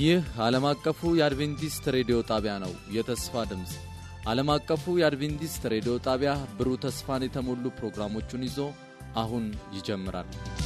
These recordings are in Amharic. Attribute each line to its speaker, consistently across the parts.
Speaker 1: ይህ ዓለም አቀፉ የአድቬንቲስት ሬዲዮ ጣቢያ ነው። የተስፋ ድምፅ ዓለም አቀፉ የአድቬንቲስት ሬዲዮ ጣቢያ ብሩህ ተስፋን የተሞሉ ፕሮግራሞቹን ይዞ አሁን ይጀምራል።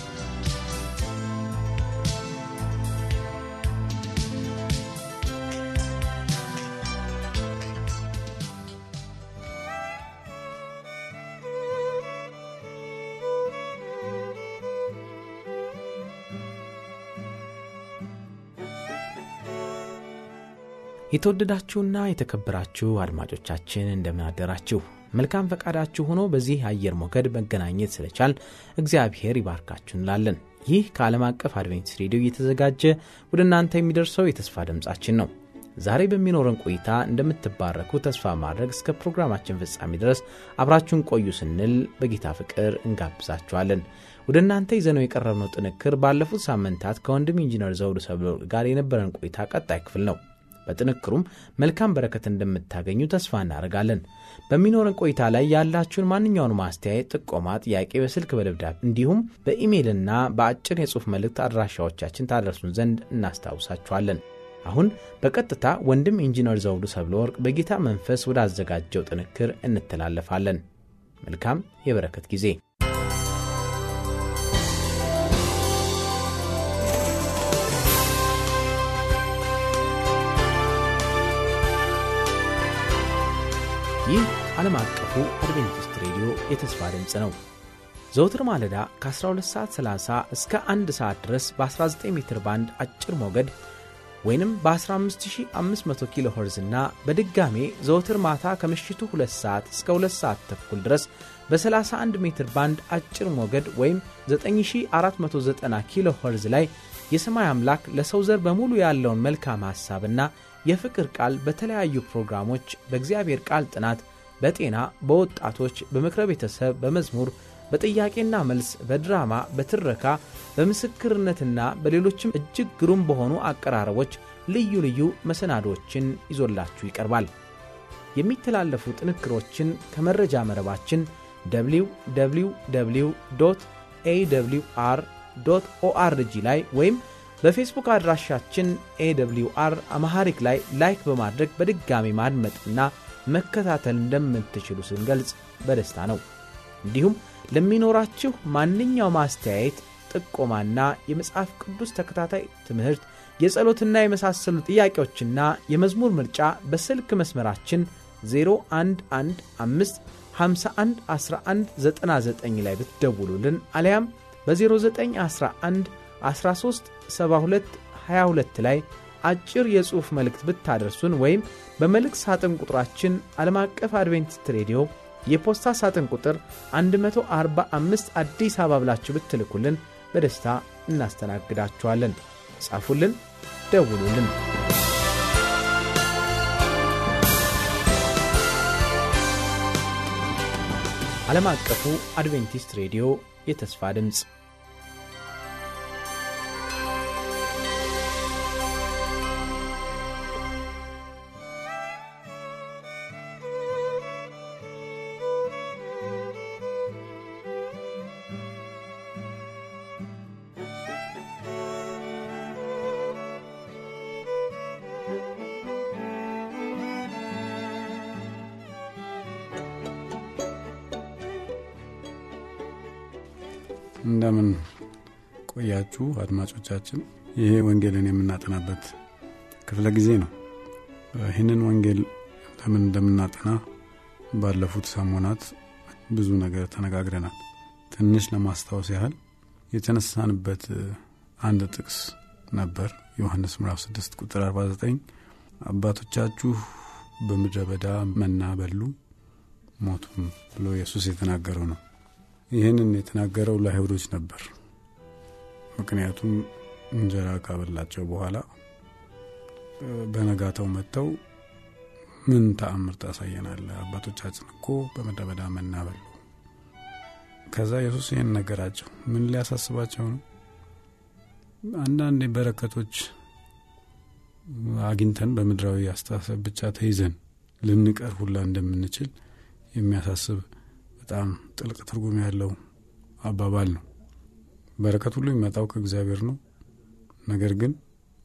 Speaker 2: የተወደዳችሁና የተከበራችሁ አድማጮቻችን እንደምን አደራችሁ። መልካም ፈቃዳችሁ ሆኖ በዚህ አየር ሞገድ መገናኘት ስለቻል እግዚአብሔር ይባርካችሁ እንላለን። ይህ ከዓለም አቀፍ አድቬንቲስት ሬዲዮ እየተዘጋጀ ወደ እናንተ የሚደርሰው የተስፋ ድምፃችን ነው። ዛሬ በሚኖረን ቆይታ እንደምትባረኩ ተስፋ ማድረግ እስከ ፕሮግራማችን ፍጻሜ ድረስ አብራችሁን ቆዩ ስንል በጌታ ፍቅር እንጋብዛችኋለን። ወደ እናንተ ይዘነው የቀረብነው ጥንክር ባለፉት ሳምንታት ከወንድም ኢንጂነር ዘውዱ ሰብለወርቅ ጋር የነበረን ቆይታ ቀጣይ ክፍል ነው። በጥንክሩም መልካም በረከት እንደምታገኙ ተስፋ እናደርጋለን። በሚኖረን ቆይታ ላይ ያላችሁን ማንኛውንም አስተያየት፣ ጥቆማ፣ ጥያቄ በስልክ በደብዳቤ እንዲሁም በኢሜይልና በአጭር የጽሑፍ መልእክት አድራሻዎቻችን ታደርሱን ዘንድ እናስታውሳችኋለን። አሁን በቀጥታ ወንድም ኢንጂነር ዘውዱ ሰብለወርቅ በጌታ መንፈስ ወዳዘጋጀው ጥንክር እንተላለፋለን። መልካም የበረከት ጊዜ ይህ ዓለም አቀፉ አድቬንቲስት ሬዲዮ የተስፋ ድምፅ ነው። ዘውትር ማለዳ ከ12 ሰዓት 30 እስከ 1 ሰዓት ድረስ በ19 ሜትር ባንድ አጭር ሞገድ ወይንም በ15500 ኪሎ ኸርዝ እና በድጋሜ ዘውትር ማታ ከምሽቱ 2 ሰዓት እስከ 2 ሰዓት ተኩል ድረስ በ31 ሜትር ባንድ አጭር ሞገድ ወይም 9490 ኪሎ ኸርዝ ላይ የሰማይ አምላክ ለሰው ዘር በሙሉ ያለውን መልካም ሐሳብና የፍቅር ቃል በተለያዩ ፕሮግራሞች በእግዚአብሔር ቃል ጥናት፣ በጤና፣ በወጣቶች፣ በምክረ ቤተሰብ፣ በመዝሙር፣ በጥያቄና መልስ፣ በድራማ፣ በትረካ፣ በምስክርነትና በሌሎችም እጅግ ግሩም በሆኑ አቀራረቦች ልዩ ልዩ መሰናዶዎችን ይዞላችሁ ይቀርባል። የሚተላለፉ ጥንክሮችን ከመረጃ መረባችን www ኤwr ኦአርጂ ላይ ወይም በፌስቡክ አድራሻችን ኤwr አማሐሪክ ላይ ላይክ በማድረግ በድጋሚ ማድመጥና መከታተል እንደምትችሉ ስንገልጽ በደስታ ነው። እንዲሁም ለሚኖራችሁ ማንኛውም አስተያየት፣ ጥቆማና የመጽሐፍ ቅዱስ ተከታታይ ትምህርት፣ የጸሎትና የመሳሰሉ ጥያቄዎችና የመዝሙር ምርጫ በስልክ መስመራችን 0115511199 ላይ ብትደውሉልን አሊያም በ0911 13 72 22 ላይ አጭር የጽሑፍ መልእክት ብታደርሱን ወይም በመልእክት ሳጥን ቁጥራችን ዓለም አቀፍ አድቬንቲስት ሬዲዮ የፖስታ ሳጥን ቁጥር 145 አዲስ አበባ ብላችሁ ብትልኩልን በደስታ እናስተናግዳችኋለን። ጻፉልን፣ ደውሉልን። ዓለም አቀፉ አድቬንቲስት ሬዲዮ የተስፋ ድምፅ
Speaker 3: እንደምን ቆያችሁ አድማጮቻችን። ይሄ ወንጌልን የምናጠናበት ክፍለ ጊዜ ነው። ይህንን ወንጌል ለምን እንደምናጠና ባለፉት ሰሞናት ብዙ ነገር ተነጋግረናል። ትንሽ ለማስታወስ ያህል የተነሳንበት አንድ ጥቅስ ነበር። ዮሐንስ ምዕራፍ 6 ቁጥር 49 አባቶቻችሁ በምድረ በዳ መና በሉ ሞቱም ብሎ ኢየሱስ የተናገረው ነው። ይህንን የተናገረው ለአይሁዶች ነበር። ምክንያቱም እንጀራ ካበላቸው በኋላ በነጋታው መጥተው ምን ተአምር ታሳየናለ? አባቶቻችን እኮ በምድረ በዳ መና በሉ። ከዛ ኢየሱስ ይህን ነገራቸው። ምን ሊያሳስባቸው ነው? አንዳንድ በረከቶች አግኝተን በምድራዊ አስተሳሰብ ብቻ ተይዘን ልንቀር ሁላ እንደምንችል የሚያሳስብ በጣም ጥልቅ ትርጉም ያለው አባባል ነው። በረከት ሁሉ የሚመጣው ከእግዚአብሔር ነው። ነገር ግን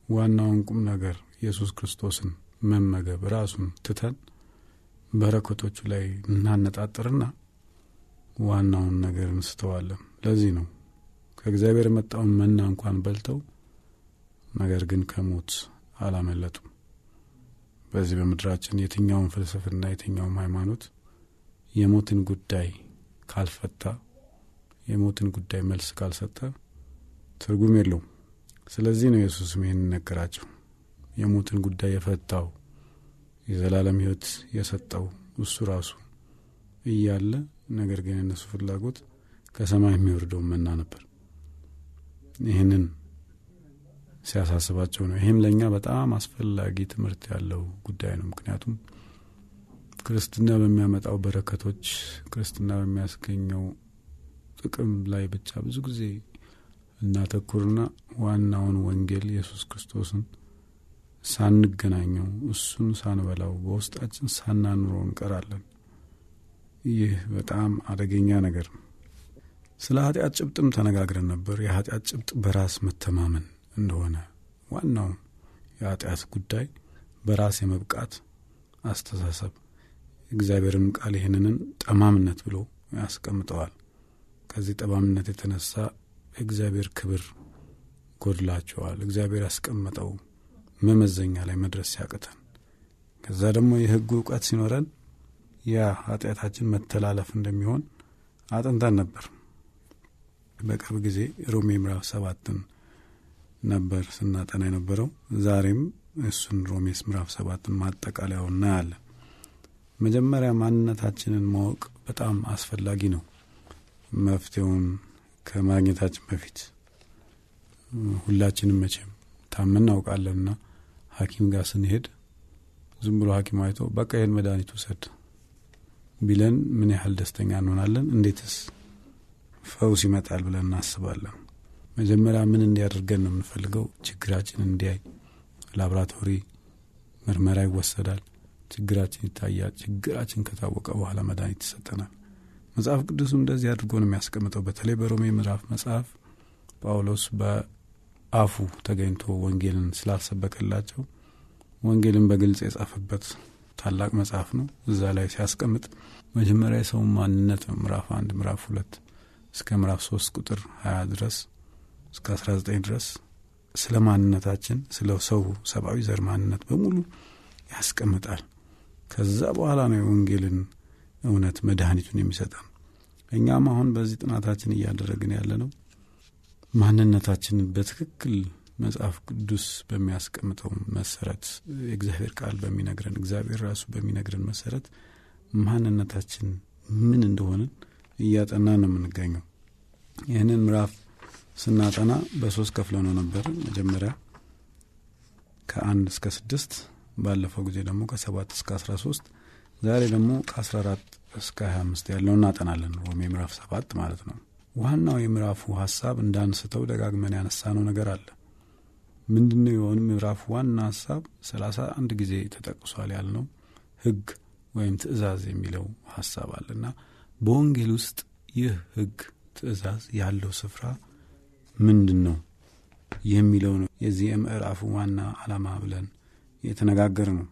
Speaker 3: ዋናውን ቁም ነገር ኢየሱስ ክርስቶስን መመገብ ራሱን ትተን በረከቶቹ ላይ እናነጣጥርና ዋናውን ነገር እንስተዋለን። ለዚህ ነው ከእግዚአብሔር የመጣውን መና እንኳን በልተው ነገር ግን ከሞት አላመለጡም። በዚህ በምድራችን የትኛውን ፍልስፍና የትኛውም ሃይማኖት የሞትን ጉዳይ ካልፈታ የሞትን ጉዳይ መልስ ካልሰጠ ትርጉም የለውም። ስለዚህ ነው ኢየሱስም ይህን ነገራቸው። የሞትን ጉዳይ የፈታው የዘላለም ሕይወት የሰጠው እሱ ራሱ እያለ ነገር ግን የእነሱ ፍላጎት ከሰማይ የሚወርደውን መና ነበር። ይህንን ሲያሳስባቸው ነው። ይህም ለእኛ በጣም አስፈላጊ ትምህርት ያለው ጉዳይ ነው። ምክንያቱም ክርስትና በሚያመጣው በረከቶች፣ ክርስትና በሚያስገኘው ጥቅም ላይ ብቻ ብዙ ጊዜ እናተኩርና ዋናውን ወንጌል ኢየሱስ ክርስቶስን ሳንገናኘው እሱን ሳንበላው በውስጣችን ሳናኑረው እንቀራለን። ይህ በጣም አደገኛ ነገር ነው። ስለ ኃጢአት ጭብጥም ተነጋግረን ነበር። የኃጢአት ጭብጥ በራስ መተማመን እንደሆነ ዋናው የኃጢአት ጉዳይ በራስ የመብቃት አስተሳሰብ፣ እግዚአብሔርም ቃል ይህንንን ጠማምነት ብሎ ያስቀምጠዋል። ከዚህ ጠማምነት የተነሳ እግዚአብሔር ክብር ጎድላቸዋል። እግዚአብሔር ያስቀመጠው መመዘኛ ላይ መድረስ ሲያቅተን፣ ከዛ ደግሞ የሕጉ እውቀት ሲኖረን ያ ኃጢአታችን መተላለፍ እንደሚሆን አጥንተን ነበር። በቅርብ ጊዜ ሮሜ ምዕራፍ ሰባትን ነበር ስናጠና የነበረው። ዛሬም እሱን ሮሜስ ምዕራፍ ሰባትን ማጠቃለያው እናያለን። መጀመሪያ ማንነታችንን ማወቅ በጣም አስፈላጊ ነው። መፍትሄውን ከማግኘታችን በፊት ሁላችንም መቼም ታመን እናውቃለንና ሐኪም ጋር ስንሄድ ዝም ብሎ ሐኪም አይቶ በቃ ይህን መድኃኒት ውሰድ ቢለን ምን ያህል ደስተኛ እንሆናለን? እንዴትስ ፈውስ ይመጣል ብለን እናስባለን? መጀመሪያ ምን እንዲያደርገን ነው የምንፈልገው? ችግራችን እንዲያይ ላብራቶሪ ምርመራ ይወሰዳል። ችግራችን ይታያል። ችግራችን ከታወቀ በኋላ መድኃኒት ይሰጠናል። መጽሐፍ ቅዱስም እንደዚህ አድርጎ ነው የሚያስቀምጠው። በተለይ በሮሜ ምዕራፍ መጽሐፍ ጳውሎስ በአፉ ተገኝቶ ወንጌልን ስላልሰበከላቸው ወንጌልን በግልጽ የጻፈበት ታላቅ መጽሐፍ ነው። እዛ ላይ ሲያስቀምጥ መጀመሪያ የሰው ማንነት ነው። ምዕራፍ አንድ ምዕራፍ ሁለት እስከ ምዕራፍ ሶስት ቁጥር ሀያ ድረስ እስከ አስራ ዘጠኝ ድረስ ስለ ማንነታችን ስለ ሰው ሰብአዊ ዘር ማንነት በሙሉ ያስቀምጣል። ከዛ በኋላ ነው የወንጌልን እውነት መድኃኒቱን የሚሰጠን። እኛም አሁን በዚህ ጥናታችን እያደረግን ያለ ነው ማንነታችንን በትክክል መጽሐፍ ቅዱስ በሚያስቀምጠው መሰረት የእግዚአብሔር ቃል በሚነግረን እግዚአብሔር ራሱ በሚነግረን መሰረት ማንነታችን ምን እንደሆንን እያጠና ነው የምንገኘው። ይህንን ምዕራፍ ስናጠና በሶስት ከፍለ ነው ነበር። መጀመሪያ ከአንድ እስከ ስድስት ባለፈው ጊዜ ደግሞ ከሰባት እስከ አስራ ሶስት ዛሬ ደግሞ ከአስራ አራት እስከ ሀያ አምስት ያለው እናጠናለን። ሮሜ ምዕራፍ ሰባት ማለት ነው። ዋናው የምዕራፉ ሀሳብ እንዳንስተው ደጋግመን ያነሳነው ነገር አለ። ምንድነው የሆኑ ምዕራፉ ዋና ሀሳብ ሰላሳ አንድ ጊዜ ተጠቅሷል ያልነው ህግ ወይም ትእዛዝ የሚለው ሀሳብ አለ እና በወንጌል ውስጥ ይህ ህግ ትእዛዝ ያለው ስፍራ ምንድን ነው የሚለው ነው የዚህ የምዕራፉ ዋና ዓላማ ብለን የተነጋገር ነው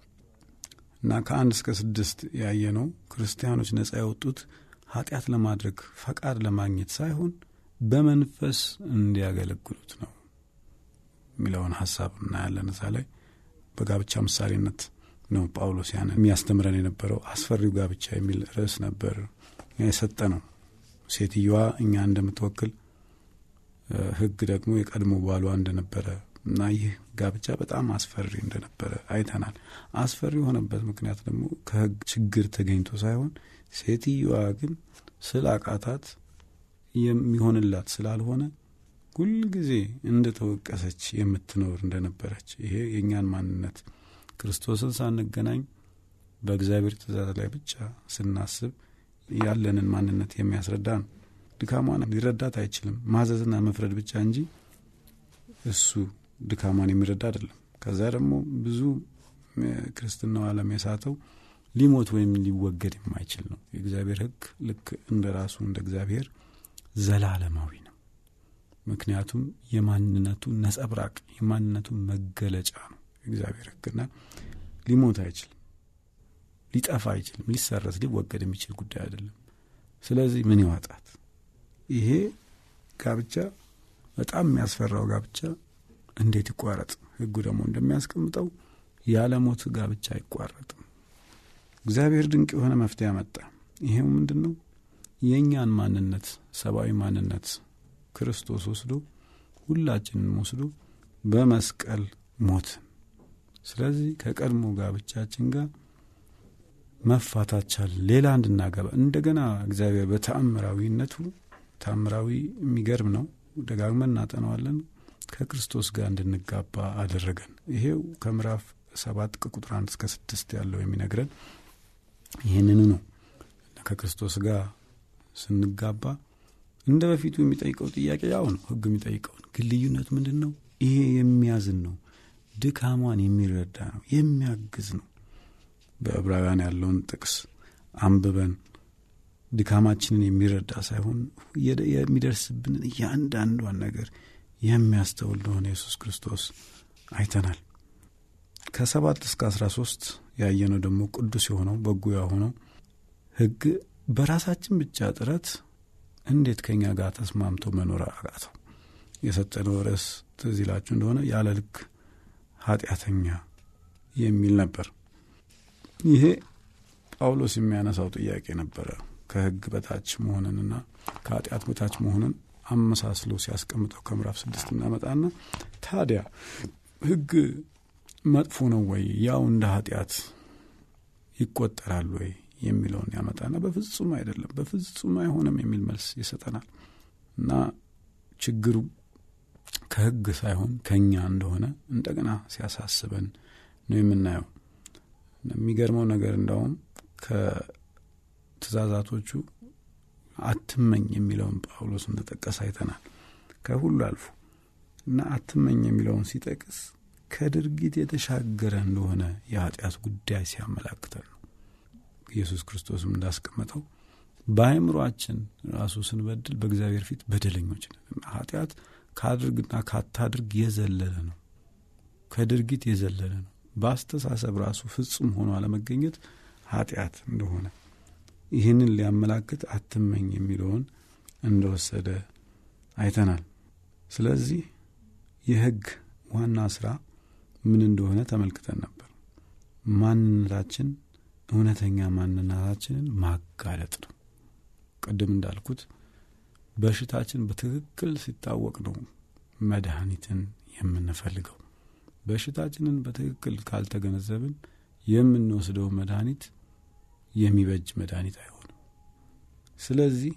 Speaker 3: እና ከአንድ እስከ ስድስት ያየ ነው ክርስቲያኖች ነጻ ያወጡት ኃጢአት ለማድረግ ፈቃድ ለማግኘት ሳይሆን በመንፈስ እንዲያገለግሉት ነው የሚለውን ሀሳብ እናያለን። እዛ ላይ በጋብቻ ምሳሌነት ነው ጳውሎስ ያን የሚያስተምረን የነበረው። አስፈሪው ጋብቻ የሚል ርዕስ ነበር የሰጠ ነው። ሴትዮዋ እኛ እንደምትወክል ህግ ደግሞ የቀድሞ ባሏ እንደነበረ እና ይህ ጋብቻ በጣም አስፈሪ እንደነበረ አይተናል። አስፈሪ የሆነበት ምክንያት ደግሞ ከህግ ችግር ተገኝቶ ሳይሆን ሴትዮዋ ግን ስለ አቃታት የሚሆንላት ስላልሆነ ሁልጊዜ እንደ ተወቀሰች የምትኖር እንደነበረች ይሄ የእኛን ማንነት ክርስቶስን ሳንገናኝ በእግዚአብሔር ትእዛዝ ላይ ብቻ ስናስብ ያለንን ማንነት የሚያስረዳ ነው። ድካሟን ሊረዳት አይችልም። ማዘዝና መፍረድ ብቻ እንጂ እሱ ድካሟን የሚረዳ አይደለም። ከዛ ደግሞ ብዙ ክርስትናው ዓለም የሳተው ሊሞት ወይም ሊወገድ የማይችል ነው። የእግዚአብሔር ሕግ ልክ እንደ ራሱ እንደ እግዚአብሔር ዘላለማዊ ነው። ምክንያቱም የማንነቱ ነጸብራቅ የማንነቱ መገለጫ ነው እግዚአብሔር ሕግና ሊሞት አይችልም፣ ሊጠፋ አይችልም፣ ሊሰረዝ ሊወገድ የሚችል ጉዳይ አይደለም። ስለዚህ ምን ይዋጣት? ይሄ ጋብቻ በጣም የሚያስፈራው ጋብቻ እንዴት ይቋረጥ? ሕጉ ደግሞ እንደሚያስቀምጠው ያለ ሞት ጋብቻ አይቋረጥም። እግዚአብሔር ድንቅ የሆነ መፍትሄ አመጣ። ይሄው ምንድን ነው? የእኛን ማንነት ሰብአዊ ማንነት ክርስቶስ ወስዶ ሁላችንን ወስዶ በመስቀል ሞትን። ስለዚህ ከቀድሞ ጋብቻችን ጋር መፋታት ቻልን። ሌላ እንድናገባ እንደገና እግዚአብሔር በተአምራዊነቱ ተአምራዊ የሚገርም ነው፣ ደጋግመን እናጠነዋለን። ከክርስቶስ ጋር እንድንጋባ አደረገን። ይሄው ከምዕራፍ ሰባት ከቁጥር አንድ እስከ ስድስት ያለው የሚነግረን ይህንኑ ነው። ከክርስቶስ ጋር ስንጋባ እንደ በፊቱ የሚጠይቀው ጥያቄ ያው ነው፣ ሕግ የሚጠይቀውን ግን ልዩነቱ ምንድን ነው? ይሄ የሚያዝን ነው፣ ድካሟን የሚረዳ ነው፣ የሚያግዝ ነው። በዕብራውያን ያለውን ጥቅስ አንብበን ድካማችንን የሚረዳ ሳይሆን የሚደርስብንን እያንዳንዷን ነገር የሚያስተውል እንደሆነ ኢየሱስ ክርስቶስ አይተናል። ከሰባት እስከ አስራ ሶስት ያየነው ደግሞ ቅዱስ የሆነው በጎ የሆነው ሕግ በራሳችን ብቻ ጥረት እንዴት ከኛ ጋር ተስማምቶ መኖር አቃተው? የሰጠነው ርዕስ ትዝ ይላችሁ እንደሆነ ያለ ልክ ኃጢአተኛ የሚል ነበር። ይሄ ጳውሎስ የሚያነሳው ጥያቄ ነበረ። ከሕግ በታች መሆንንና ከኃጢአት በታች መሆንን አመሳስሎ ሲያስቀምጠው ከምዕራፍ ስድስት እናመጣና ታዲያ ሕግ መጥፎ ነው ወይ? ያው እንደ ኃጢአት ይቆጠራል ወይ የሚለውን ያመጣና በፍጹም አይደለም፣ በፍጹም አይሆንም የሚል መልስ ይሰጠናል። እና ችግሩ ከሕግ ሳይሆን ከእኛ እንደሆነ እንደገና ሲያሳስበን ነው የምናየው። የሚገርመው ነገር እንዳውም ከትእዛዛቶቹ አትመኝ የሚለውን ጳውሎስ እንደጠቀስ አይተናል። ከሁሉ አልፎ እና አትመኝ የሚለውን ሲጠቅስ ከድርጊት የተሻገረ እንደሆነ የኃጢአት ጉዳይ ሲያመላክተን ነው። ኢየሱስ ክርስቶስም እንዳስቀመጠው በአእምሯችን ራሱ ስንበድል በእግዚአብሔር ፊት በደለኞች ነን። ኃጢአት ከአድርግና ካታድርግ የዘለለ ነው፣ ከድርጊት የዘለለ ነው። በአስተሳሰብ ራሱ ፍጹም ሆኖ አለመገኘት ኃጢአት እንደሆነ ይህንን ሊያመላክት አትመኝ የሚለውን እንደወሰደ አይተናል። ስለዚህ የሕግ ዋና ስራ ምን እንደሆነ ተመልክተን ነበር። ማንነታችን እውነተኛ ማንነታችንን ማጋለጥ ነው። ቅድም እንዳልኩት በሽታችን በትክክል ሲታወቅ ነው መድኃኒትን የምንፈልገው። በሽታችንን በትክክል ካልተገነዘብን የምንወስደው መድኃኒት የሚበጅ መድኃኒት አይሆንም። ስለዚህ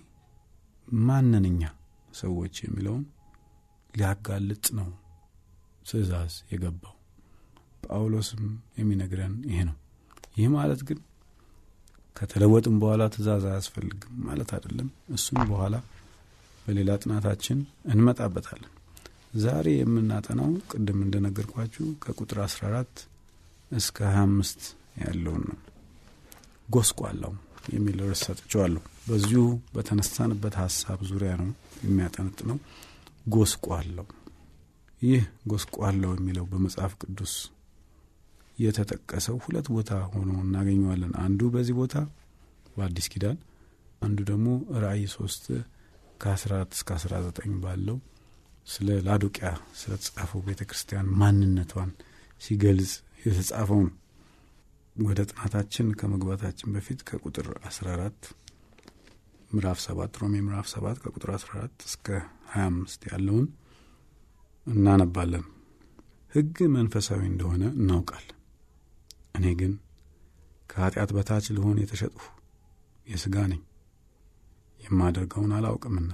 Speaker 3: ማንነኛ ሰዎች የሚለውን ሊያጋልጥ ነው ትእዛዝ የገባው። ጳውሎስም የሚነግረን ይሄ ነው። ይህ ማለት ግን ከተለወጥም በኋላ ትእዛዝ አያስፈልግም ማለት አይደለም። እሱም በኋላ በሌላ ጥናታችን እንመጣበታለን። ዛሬ የምናጠናው ቅድም እንደነገርኳችሁ ከቁጥር 14 እስከ 25 ያለውን ነው። ጎስቋላው የሚል ርዕስ ሰጥቼዋለሁ። በዚሁ በተነሳንበት ሀሳብ ዙሪያ ነው የሚያጠነጥነው። ጎስቋላው ይህ ጎስቋላው የሚለው በመጽሐፍ ቅዱስ የተጠቀሰው ሁለት ቦታ ሆኖ እናገኘዋለን። አንዱ በዚህ ቦታ በአዲስ ኪዳን፣ አንዱ ደግሞ ራእይ ሶስት ከአስራ አራት እስከ አስራ ዘጠኝ ባለው ስለ ላዶቅያ ስለ ተጻፈው ቤተ ክርስቲያን ማንነቷን ሲገልጽ የተጻፈው ነው። ወደ ጥናታችን ከመግባታችን በፊት ከቁጥር አስራ አራት ምዕራፍ ሰባት ሮሜ ምዕራፍ ሰባት ከቁጥር አስራ አራት እስከ ሀያ አምስት ያለውን እናነባለን። ሕግ መንፈሳዊ እንደሆነ እናውቃለን። እኔ ግን ከኃጢአት በታች ልሆን የተሸጥሁ የሥጋ ነኝ፣ የማደርገውን አላውቅምና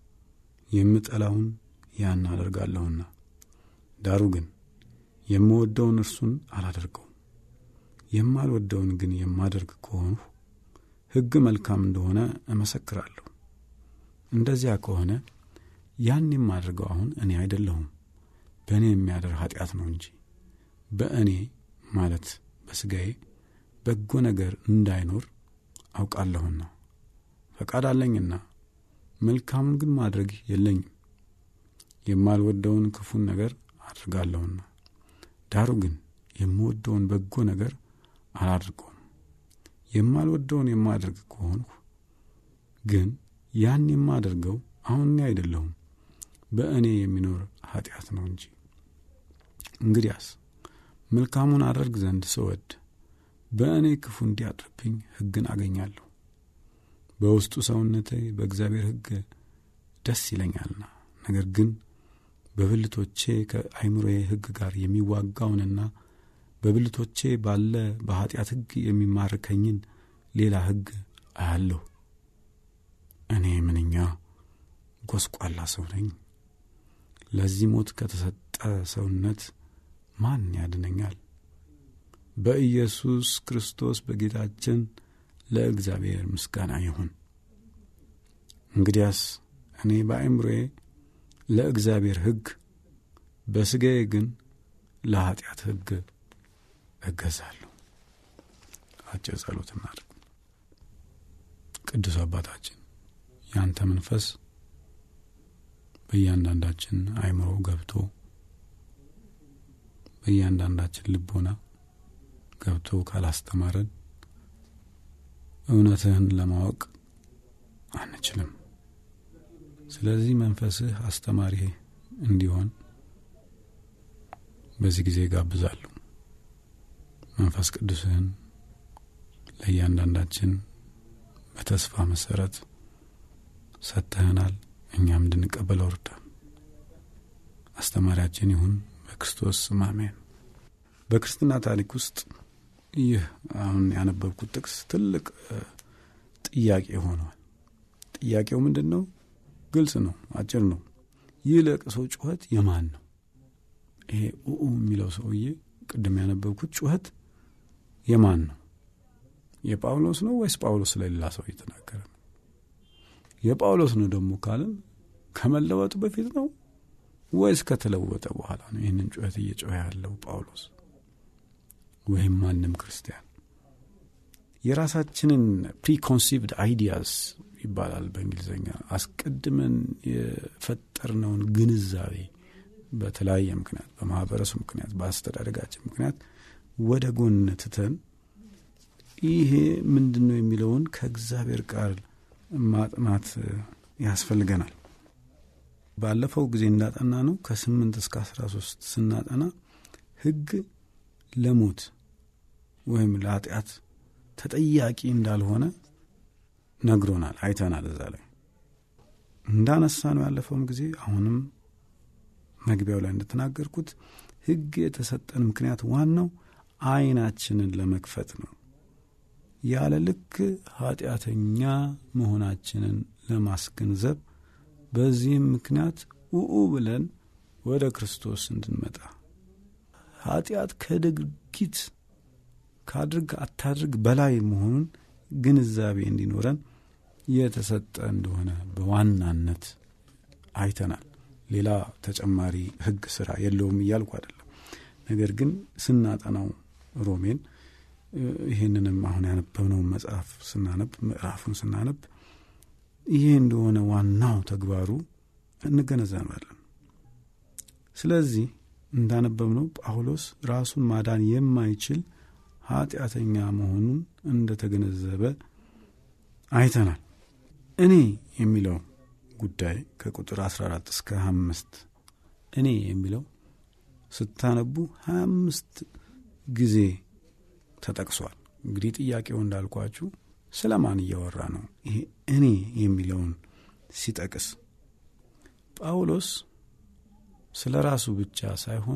Speaker 3: የምጠላውን ያን አደርጋለሁና። ዳሩ ግን የምወደውን እርሱን አላደርገውም። የማልወደውን ግን የማደርግ ከሆንሁ ሕግ መልካም እንደሆነ እመሰክራለሁ። እንደዚያ ከሆነ ያን የማደርገው አሁን እኔ አይደለሁም በእኔ የሚያደር ኃጢአት ነው እንጂ በእኔ ማለት በሥጋዬ በጎ ነገር እንዳይኖር አውቃለሁና ፈቃድ አለኝና መልካሙን ግን ማድረግ የለኝም። የማልወደውን ክፉን ነገር አድርጋለሁና ዳሩ ግን የምወደውን በጎ ነገር አላድርገውም። የማልወደውን የማደርግ ከሆንሁ ግን ያን የማደርገው አሁን እኔ አይደለሁም በእኔ የሚኖር ኃጢአት ነው እንጂ። እንግዲያስ መልካሙን አደርግ ዘንድ ስወድ በእኔ ክፉ እንዲያድርብኝ ሕግን አገኛለሁ። በውስጡ ሰውነቴ በእግዚአብሔር ሕግ ደስ ይለኛልና፣ ነገር ግን በብልቶቼ ከአይምሮዬ ሕግ ጋር የሚዋጋውንና በብልቶቼ ባለ በኀጢአት ሕግ የሚማርከኝን ሌላ ሕግ አያለሁ። እኔ ምንኛ ጎስቋላ ሰው ነኝ! ለዚህ ሞት ከተሰጠ ሰውነት ማን ያድነኛል? በኢየሱስ ክርስቶስ በጌታችን ለእግዚአብሔር ምስጋና ይሁን። እንግዲያስ እኔ በአእምሮዬ ለእግዚአብሔር ሕግ፣ በሥጋዬ ግን ለኀጢአት ሕግ እገዛለሁ። አጭር ጸሎት እናድርግ። ቅዱስ አባታችን ያንተ መንፈስ በእያንዳንዳችን አእምሮ ገብቶ በእያንዳንዳችን ልቦና ገብቶ ካላስተማረን እውነትህን ለማወቅ አንችልም። ስለዚህ መንፈስህ አስተማሪ እንዲሆን በዚህ ጊዜ ጋብዛለሁ። መንፈስ ቅዱስህን ለእያንዳንዳችን በተስፋ መሰረት ሰጥተህናል። እኛም እንድንቀበለው እርዳን። አስተማሪያችን ይሁን በክርስቶስ ስም አሜን። በክርስትና ታሪክ ውስጥ ይህ አሁን ያነበብኩት ጥቅስ ትልቅ ጥያቄ ሆኗል። ጥያቄው ምንድን ነው? ግልጽ ነው፣ አጭር ነው። ይህ ለቅሶ ጩኸት የማን ነው? ይሄ ኡኡ የሚለው ሰውዬ ቅድም ያነበብኩት ጩኸት የማን ነው? የጳውሎስ ነው ወይስ ጳውሎስ ለሌላ ሰው እየተናገረ ነው? የጳውሎስ ነው ደግሞ ካልን ከመለወጡ በፊት ነው ወይስ ከተለወጠ በኋላ ነው ይህንን ጩኸት እየጮኸ ያለው ጳውሎስ ወይም ማንም ክርስቲያን? የራሳችንን ፕሪኮንሲቭድ አይዲያስ ይባላል በእንግሊዝኛ። አስቀድመን የፈጠርነውን ግንዛቤ በተለያየ ምክንያት፣ በማህበረሰቡ ምክንያት፣ በአስተዳደጋችን ምክንያት ወደ ጎን ትተን ይሄ ምንድን ነው የሚለውን ከእግዚአብሔር ቃል ማጥናት ያስፈልገናል። ባለፈው ጊዜ እንዳጠና ነው ከስምንት እስከ አስራ ሶስት ስናጠና ሕግ ለሞት ወይም ለኃጢአት ተጠያቂ እንዳልሆነ ነግሮናል፣ አይተናል። እዛ ላይ እንዳነሳ ነው ያለፈውም ጊዜ አሁንም መግቢያው ላይ እንደተናገርኩት ሕግ የተሰጠን ምክንያት ዋናው ዓይናችንን ለመክፈት ነው። ያለ ልክ ኃጢአተኛ መሆናችንን ለማስገንዘብ በዚህም ምክንያት ውኡ ብለን ወደ ክርስቶስ እንድንመጣ ኃጢአት ከድርጊት ካድርግ አታድርግ በላይ መሆኑን ግንዛቤ እንዲኖረን የተሰጠ እንደሆነ በዋናነት አይተናል። ሌላ ተጨማሪ ሕግ ስራ የለውም እያልኩ አይደለም። ነገር ግን ስናጠናው ሮሜን ይህንንም አሁን ያነበብነውን መጽሐፍ ስናነብ ምዕራፉን ስናነብ ይሄ እንደሆነ ዋናው ተግባሩ እንገነዘባለን። ስለዚህ እንዳነበብነው ጳውሎስ ራሱን ማዳን የማይችል ኃጢአተኛ መሆኑን እንደተገነዘበ አይተናል። እኔ የሚለው ጉዳይ ከቁጥር 14 እስከ 25 እኔ የሚለው ስታነቡ 25 ጊዜ ተጠቅሷል። እንግዲህ ጥያቄው እንዳልኳችሁ ስለ ማን እያወራ ነው? ይሄ እኔ የሚለውን ሲጠቅስ ጳውሎስ ስለ ራሱ ብቻ ሳይሆን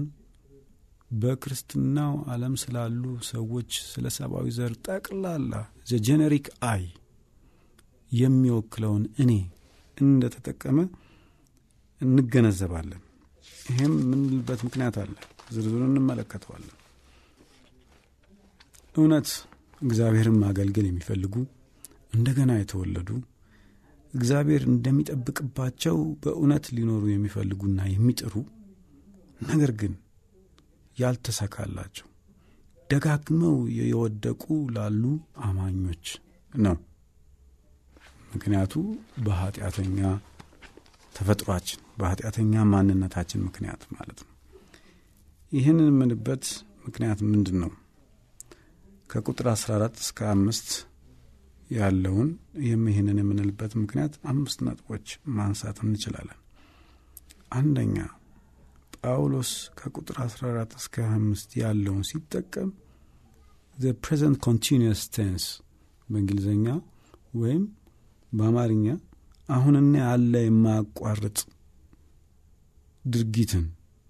Speaker 3: በክርስትናው ዓለም ስላሉ ሰዎች ስለ ሰብአዊ ዘር ጠቅላላ ዘ ጄኔሪክ አይ የሚወክለውን እኔ እንደተጠቀመ እንገነዘባለን። ይህም የምንልበት ምክንያት አለ። ዝርዝሩን እንመለከተዋለን። እውነት እግዚአብሔርን ማገልገል የሚፈልጉ እንደገና የተወለዱ እግዚአብሔር እንደሚጠብቅባቸው በእውነት ሊኖሩ የሚፈልጉና የሚጥሩ ነገር ግን ያልተሳካላቸው ደጋግመው የወደቁ ላሉ አማኞች ነው። ምክንያቱ በኃጢአተኛ ተፈጥሯችን በኃጢአተኛ ማንነታችን ምክንያት ማለት ነው። ይህን የምንበት ምክንያት ምንድን ነው? ከቁጥር 14 እስከ አምስት ያለውን ይህንን የምንልበት ምክንያት አምስት ነጥቦች ማንሳት እንችላለን። አንደኛ ጳውሎስ ከቁጥር 14 እስከ አምስት ያለውን ሲጠቀም ዘ ፕሬዘንት ኮንቲኒየስ ቴንስ በእንግሊዝኛ ወይም በአማርኛ አሁንና ያለ የማያቋርጥ ድርጊትን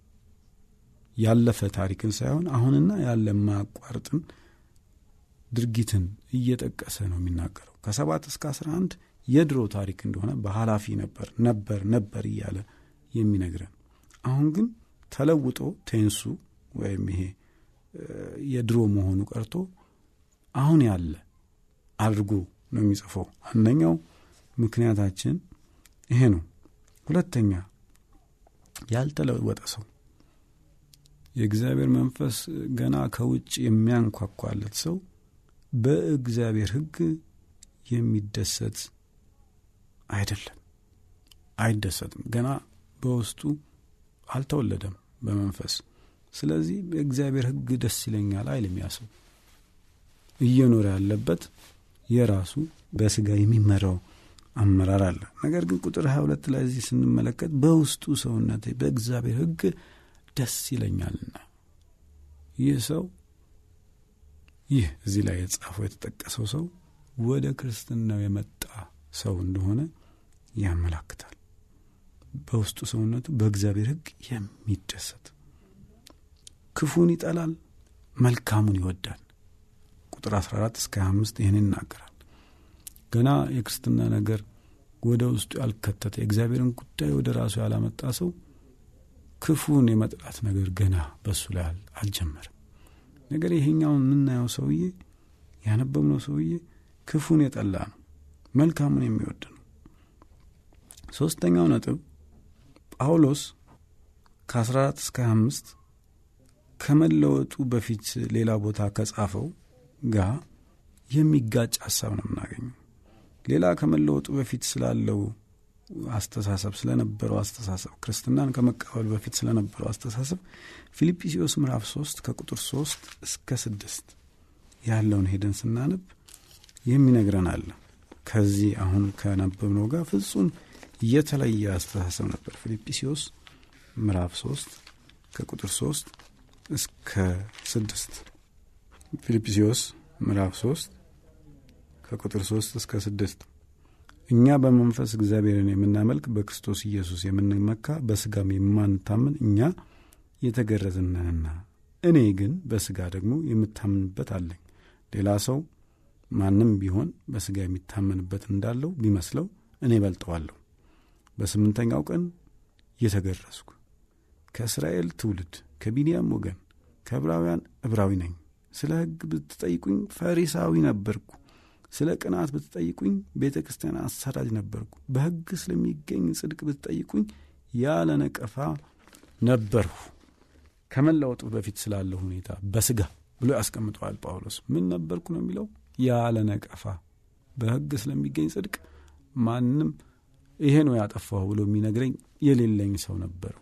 Speaker 3: ያለፈ ታሪክን ሳይሆን አሁንና ያለ የማያቋርጥን ድርጊትን እየጠቀሰ ነው የሚናገረው። ከሰባት እስከ አስራ አንድ የድሮ ታሪክ እንደሆነ በኃላፊ ነበር ነበር ነበር እያለ የሚነግረን አሁን ግን ተለውጦ ቴንሱ ወይም ይሄ የድሮ መሆኑ ቀርቶ አሁን ያለ አድርጎ ነው የሚጽፈው። አንደኛው ምክንያታችን ይሄ ነው። ሁለተኛ ያልተለወጠ ሰው የእግዚአብሔር መንፈስ ገና ከውጭ የሚያንኳኳለት ሰው በእግዚአብሔር ሕግ የሚደሰት አይደለም፣ አይደሰትም። ገና በውስጡ አልተወለደም በመንፈስ ስለዚህ በእግዚአብሔር ሕግ ደስ ይለኛል አይልም። ያ ሰው እየኖረ ያለበት የራሱ በስጋ የሚመራው አመራር አለ። ነገር ግን ቁጥር ሀያ ሁለት ላይ እዚህ ስንመለከት በውስጡ ሰውነቴ በእግዚአብሔር ሕግ ደስ ይለኛልና ይህ ሰው ይህ እዚህ ላይ የጻፈው የተጠቀሰው ሰው ወደ ክርስትናው የመጣ ሰው እንደሆነ ያመላክታል። በውስጡ ሰውነቱ በእግዚአብሔር ሕግ የሚደሰት ክፉን ይጠላል፣ መልካሙን ይወዳል። ቁጥር 14 እስከ 25 ይህን ይናገራል። ገና የክርስትና ነገር ወደ ውስጡ ያልከተተ የእግዚአብሔርን ጉዳይ ወደ ራሱ ያላመጣ ሰው ክፉን የመጥላት ነገር ገና በሱ ላይ አልጀመርም። ነገር ይሄኛውን የምናየው ሰውዬ ያነበብነው ሰውዬ ክፉን የጠላ ነው፣ መልካሙን የሚወድ ነው። ሶስተኛው ነጥብ ጳውሎስ ከ14 እስከ 25 ከመለወጡ በፊት ሌላ ቦታ ከጻፈው ጋር የሚጋጭ ሀሳብ ነው የምናገኘው። ሌላ ከመለወጡ በፊት ስላለው አስተሳሰብ ስለነበረው አስተሳሰብ ክርስትናን ከመቀበል በፊት ስለነበረው አስተሳሰብ ፊልጵስዩስ ምዕራፍ ሶስት ከቁጥር ሶስት እስከ ስድስት ያለውን ሄደን ስናነብ የሚነግረን አለ። ከዚህ አሁን ከነበብነው ጋር ፍጹም የተለየ አስተሳሰብ ነበር። ፊልጵስዩስ ምዕራፍ ሶስት ከቁጥር ሶስት እስከ ስድስት ፊልጵስዩስ ምዕራፍ ሶስት ከቁጥር ሶስት እስከ ስድስት እኛ በመንፈስ እግዚአብሔርን የምናመልክ በክርስቶስ ኢየሱስ የምንመካ በስጋም የማንታምን እኛ የተገረዝነንና እኔ ግን በስጋ ደግሞ የምታምንበት አለኝ። ሌላ ሰው ማንም ቢሆን በስጋ የሚታመንበት እንዳለው ቢመስለው እኔ በልጠዋለሁ። በስምንተኛው ቀን የተገረዝኩ ከእስራኤል ትውልድ ከቢንያም ወገን ከዕብራውያን ዕብራዊ ነኝ። ስለ ሕግ ብትጠይቁኝ ፈሪሳዊ ነበርኩ። ስለ ቅናት ብትጠይቁኝ ቤተ ክርስቲያን አሰራጅ ነበርኩ። በሕግ ስለሚገኝ ጽድቅ ብትጠይቁኝ ያለ ነቀፋ ነበርሁ። ከመለወጡ በፊት ስላለው ሁኔታ በስጋ ብሎ ያስቀምጠዋል ጳውሎስ። ምን ነበርኩ ነው የሚለው? ያለ ነቀፋ በሕግ ስለሚገኝ ጽድቅ ማንም ይሄ ነው ያጠፋሁ ብሎ የሚነግረኝ የሌለኝ ሰው ነበርሁ።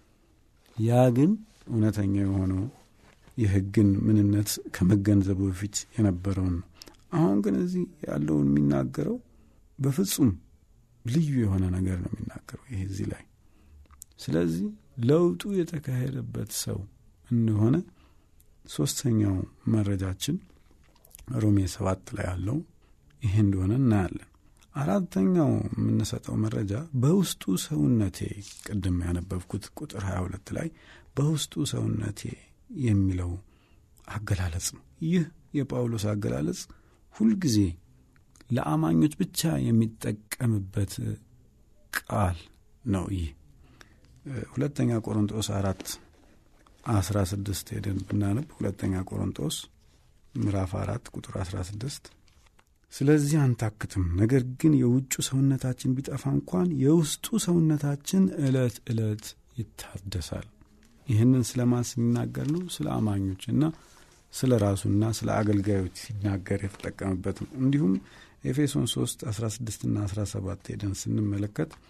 Speaker 3: ያ ግን እውነተኛ የሆነው የሕግን ምንነት ከመገንዘቡ በፊት የነበረውን ነው። አሁን ግን እዚህ ያለውን የሚናገረው በፍጹም ልዩ የሆነ ነገር ነው የሚናገረው ይሄ እዚህ ላይ። ስለዚህ ለውጡ የተካሄደበት ሰው እንደሆነ ሶስተኛው መረጃችን ሮሜ ሰባት ላይ ያለው ይሄ እንደሆነ እናያለን። አራተኛው የምንሰጠው መረጃ በውስጡ ሰውነቴ ቅድም ያነበብኩት ቁጥር 22 ላይ በውስጡ ሰውነቴ የሚለው አገላለጽ ነው። ይህ የጳውሎስ አገላለጽ ሁልጊዜ ለአማኞች ብቻ የሚጠቀምበት ቃል ነው። ይህ ሁለተኛ ቆሮንጦስ አራት አስራ ስድስት ሄደን ብናነብ ሁለተኛ ቆሮንጦስ ምዕራፍ አራት ቁጥር አስራ ስድስት ስለዚህ አንታክትም፣ ነገር ግን የውጩ ሰውነታችን ቢጠፋ እንኳን የውስጡ ሰውነታችን ዕለት ዕለት ይታደሳል። ይህንን ስለ ማን ሲናገር ነው? ስለ አማኞች እና ስለ ራሱና ስለ አገልጋዮች ሲናገር የተጠቀምበት ነው። እንዲሁም ኤፌሶን 3 16ና 17 ሄደን ስንመለከት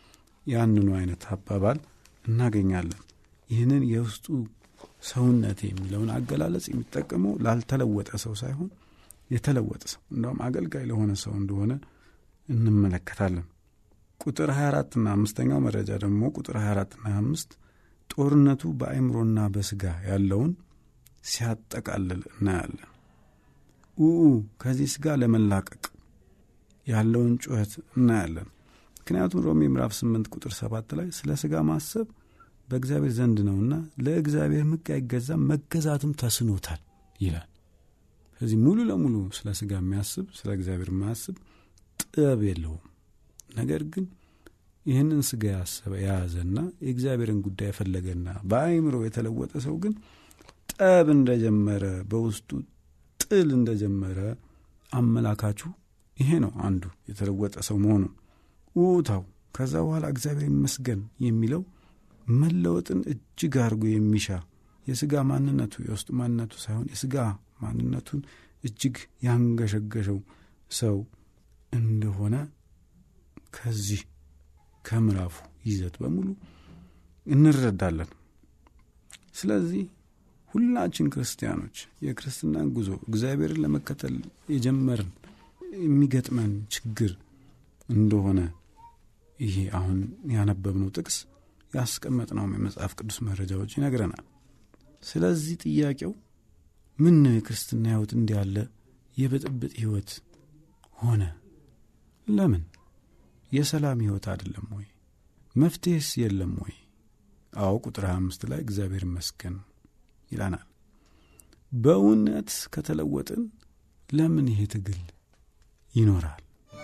Speaker 3: ያንኑ አይነት አባባል እናገኛለን። ይህንን የውስጡ ሰውነት የሚለውን አገላለጽ የሚጠቀመው ላልተለወጠ ሰው ሳይሆን የተለወጠ ሰው እንደውም አገልጋይ ለሆነ ሰው እንደሆነ እንመለከታለን። ቁጥር 24 ና አምስተኛው መረጃ ደግሞ ቁጥር 24 ና 25 ጦርነቱ በአእምሮና በስጋ ያለውን ሲያጠቃልል እናያለን። ኡኡ ከዚህ ስጋ ለመላቀቅ ያለውን ጩኸት እናያለን። ምክንያቱም ሮሜ ምዕራፍ 8 ቁጥር 7 ላይ ስለ ስጋ ማሰብ በእግዚአብሔር ዘንድ ነውና ለእግዚአብሔር ሕግ አይገዛም መገዛትም ተስኖታል ይላል። ስለዚህ ሙሉ ለሙሉ ስለ ስጋ የሚያስብ ስለ እግዚአብሔር የማያስብ ጥበብ የለውም። ነገር ግን ይህንን ስጋ ያሰበ የያዘና የእግዚአብሔርን ጉዳይ የፈለገና በአእምሮ የተለወጠ ሰው ግን ጠብ እንደጀመረ በውስጡ ጥል እንደጀመረ አመላካቹ ይሄ ነው። አንዱ የተለወጠ ሰው መሆኑ ውታው ከዛ በኋላ እግዚአብሔር ይመስገን የሚለው መለወጥን እጅግ አድርጎ የሚሻ የስጋ ማንነቱ የውስጡ ማንነቱ ሳይሆን የስጋ ማንነቱን እጅግ ያንገሸገሸው ሰው እንደሆነ ከዚህ ከምዕራፉ ይዘት በሙሉ እንረዳለን። ስለዚህ ሁላችን ክርስቲያኖች የክርስትናን ጉዞ እግዚአብሔርን ለመከተል የጀመርን የሚገጥመን ችግር እንደሆነ ይሄ አሁን ያነበብነው ጥቅስ ያስቀመጥነውም የመጽሐፍ ቅዱስ መረጃዎች ይነግረናል። ስለዚህ ጥያቄው ምን ነው የክርስትና ሕይወት እንዲህ ያለ የብጥብጥ ሕይወት ሆነ? ለምን? የሰላም ሕይወት አይደለም ወይ? መፍትሄስ የለም ወይ? አዎ ቁጥር 25 ላይ እግዚአብሔር ይመስገን ይላናል። በእውነት ከተለወጥን ለምን ይሄ ትግል ይኖራል?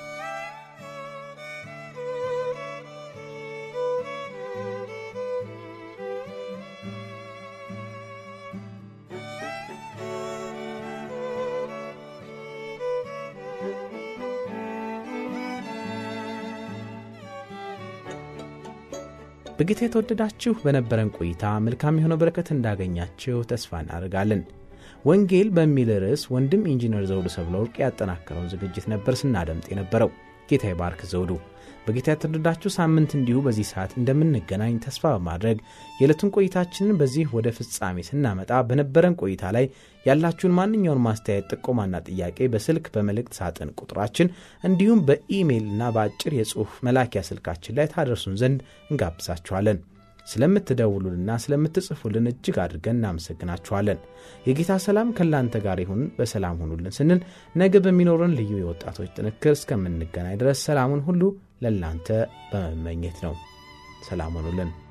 Speaker 2: በጌታ የተወደዳችሁ በነበረን ቆይታ መልካም የሆነ በረከት እንዳገኛችሁ ተስፋ እናደርጋለን። ወንጌል በሚል ርዕስ ወንድም ኢንጂነር ዘውዱ ሰብለ ወርቅ ያጠናከረውን ዝግጅት ነበር ስናደምጥ የነበረው። ጌታ ይባርክ ዘውዱ። በጌታ የተወደዳችሁ ሳምንት እንዲሁ በዚህ ሰዓት እንደምንገናኝ ተስፋ በማድረግ የዕለቱን ቆይታችንን በዚህ ወደ ፍጻሜ ስናመጣ በነበረን ቆይታ ላይ ያላችሁን ማንኛውን ማስተያየት፣ ጥቆማና ጥያቄ በስልክ በመልእክት ሳጥን ቁጥራችን እንዲሁም በኢሜይል እና በአጭር የጽሑፍ መላኪያ ስልካችን ላይ ታደርሱን ዘንድ እንጋብዛችኋለን። ስለምትደውሉንና ስለምትጽፉልን እጅግ አድርገን እናመሰግናችኋለን። የጌታ ሰላም ከእናንተ ጋር ይሁን። በሰላም ሁኑልን ስንል ነገ በሚኖረን ልዩ የወጣቶች ጥንክር እስከምንገናኝ ድረስ ሰላሙን ሁሉ ለእናንተ በመመኘት ነው። ሰላም ሁኑልን።